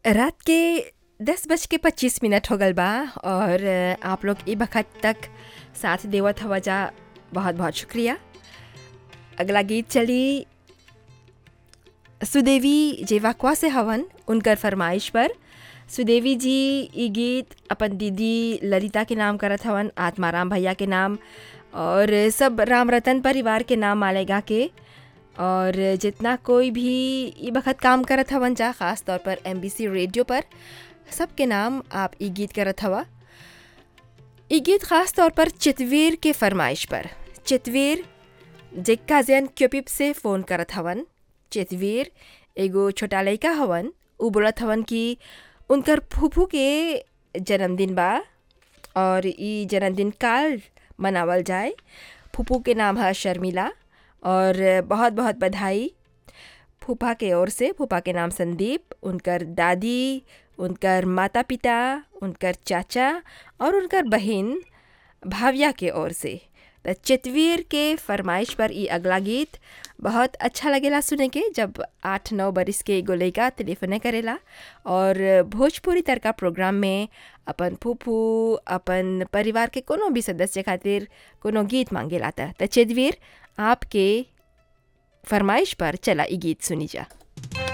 रात के दस बज के पच्चीस मिनट हो गल बा और आप लोग ई वक्त तक साथ देवत हवा जा बहुत बहुत शुक्रिया अगला गीत चली सुदेवी जेवाक्वा से हवन उनकर फरमाइश पर सुदेवी जी ई गीत अपन दीदी ललिता के नाम करत हवन आत्माराम भैया के नाम और सब राम रतन परिवार के नाम मालेगा के और जितना कोई भी ई वक्त काम करत हवन जा ख़ास तौर पर एम रेडियो पर सबके नाम आप ई गीत करत हवा ई गीत ख़ास तौर पर चितवीर के फरमाइश पर चितवीर जिक्का जैन क्यूपिप से फ़ोन करत हवन चितवीर एगो छोटा लड़का हवन उ बोलत हवन कि उनकर फूफू के जन्मदिन बा और ई जन्मदिन काल मनावल जाए फूफू के नाम है शर्मिला और बहुत बहुत बधाई फूफा के ओर से फूफा के नाम संदीप उनकर दादी उनकर माता पिता उनकर चाचा और उनकर बहन भाविया के ओर से तो चितवीर के फरमाइश पर ई अगला गीत बहुत अच्छा लगेला सुने के जब आठ नौ बरिस के एगो लड़का टेलीफोने करेला और भोजपुरी तरका प्रोग्राम में अपन फूफू अपन परिवार के कोनो भी सदस्य खातिर कोनो गीत मांगेला था तो चितवीर आपके फरमाइश पर चला ई गीत सुनी जा